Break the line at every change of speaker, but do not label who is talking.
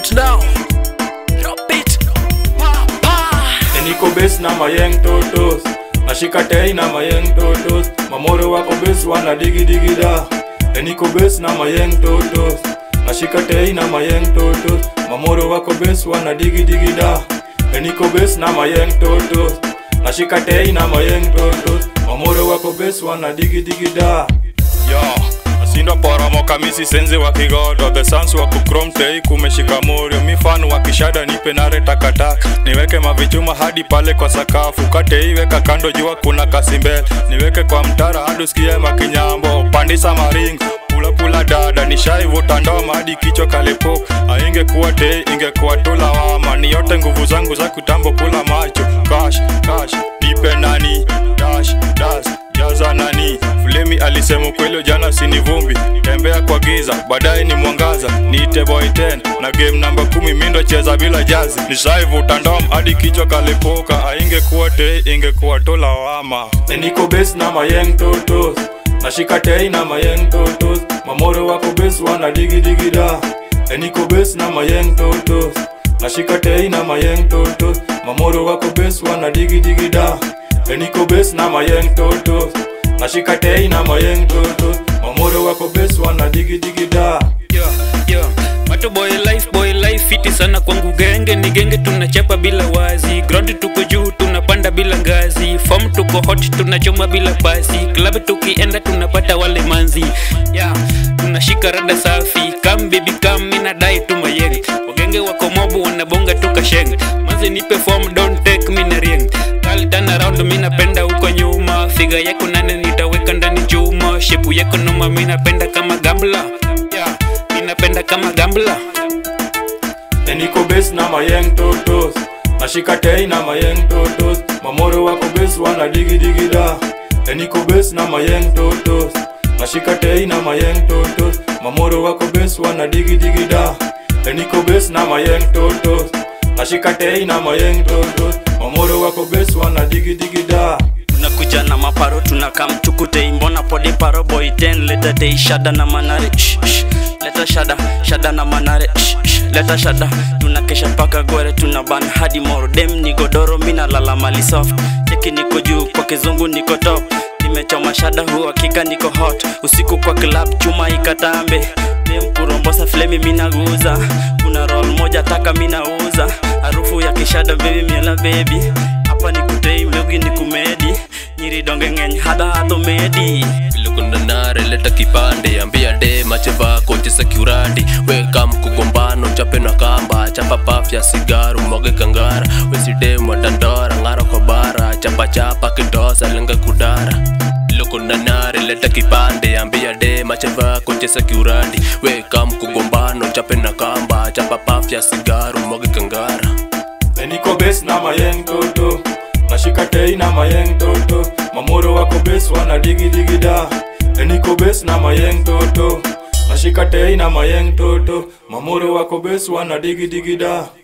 it now. Drop it. Pa, pa.
niko base na mayeng totos nashika tei na mayeng totos mamoro wako base wana digi digi da niko base na mayeng totos nashika tei na mayeng totos mamoro wako base wana digi digi da niko base na mayeng totos nashika tei na mayeng totos mamoro wako base wana digi digi da yo asindo poromoka misi senzi wa kigodo the sans wa kukrom tei kumeshika morio mifano wa kishada nipe nare takataka niweke mavichuma hadi pale kwa sakafu katei weka kando jua kuna kasimbele niweke kwa mtara hadi usikie makinyambo pandisa maringo pula pula dada nishaivuta ndoma hadi kichwa kalipo aingekuwa tei ingekuwa tu lawama ni yote nguvu zangu za kutambo kula macho kash kash nipe nani dash dash jaza nani Flemi alisema kweli jana sini vumbi tembea kwa giza baadaye ni mwangaza niite boy 10 na game namba kumi mindo cheza bila jazi nishaivuta ndom hadi kichwa kalipuka aingekuwa te ingekuwa tu lawama niko base na mayeng totos nashika tei na mayeng totos mamoro wako base wana digi digi da niko base na mayeng totos nashika tei na mayeng totos mamoro wako base wana digi digi da niko base na mayeng totos nashika tei na mayeng totos mamoro wako base wana digi digi da
yo, yo. Mato boy life boy life fiti sana kwangu genge ni genge tunachapa bila wazi ground tuko juu tunapanda bila ngazi form tuko hot tunachoma bila pasi club tukienda tunapata wale manzi yeah. tunashika rada safi kam baby kam mina dai tu mayeng wagenge wako mobu wanabonga tukasheng manzi nipe form don't take me na ring Kali turn around mina penda huko nyuma figa yako nane nitaweka ndani chuma shepu yako noma mina penda kama gambla yeah. minapenda kama gambla
niko base na mayeng totos nashika tei na mayeng totos mamoro wako base wana digi digi da niko base na mayeng totos nashika tei na mayeng totos mamoro wako base wana digi digi da niko base na mayeng totos nashika tei na mayeng totos mamoro wako base wana digi digi da
tunakuja na maparo tunaka mchukutei mbona pode paro boy 10 leta tei shada na manare shh, shh. leta shada shada na manare shh, shh. leta shada tunakesha paka gore tuna ban hadi moro dem ni godoro mina lala mali soft cheki niko juu kwa kizungu niko top nimechoma shada hu hakika niko hot usiku kwa club chuma ikatambe dem kurombosa flemi minaguza kuna roll moja taka minauza harufu ya kishada baby miela baby hapa nikutei mlogi nikumedi nyiri donge ng'eny hadha hadho medi
Vilukunda nare leta kipande ambia de macheva kochesa kiurandi weka mkugombano chape na kamba chapa pafya sigaru mwage kangara weside mwadandora ng'ara kwa bara chapa chapa kidosa lenga kudara Vilukunda nare leta kipande ambia de macheva kochesa kiurandi weka mkugombano chape na kamba chapa pafya sigaru mwage kangara
niko base na mayeng toto nashika tei na mayeng toto mamoro wako base wana digi digi da niko base na mayeng toto nashika tei na mayeng toto mamoro wako base wana digi digi da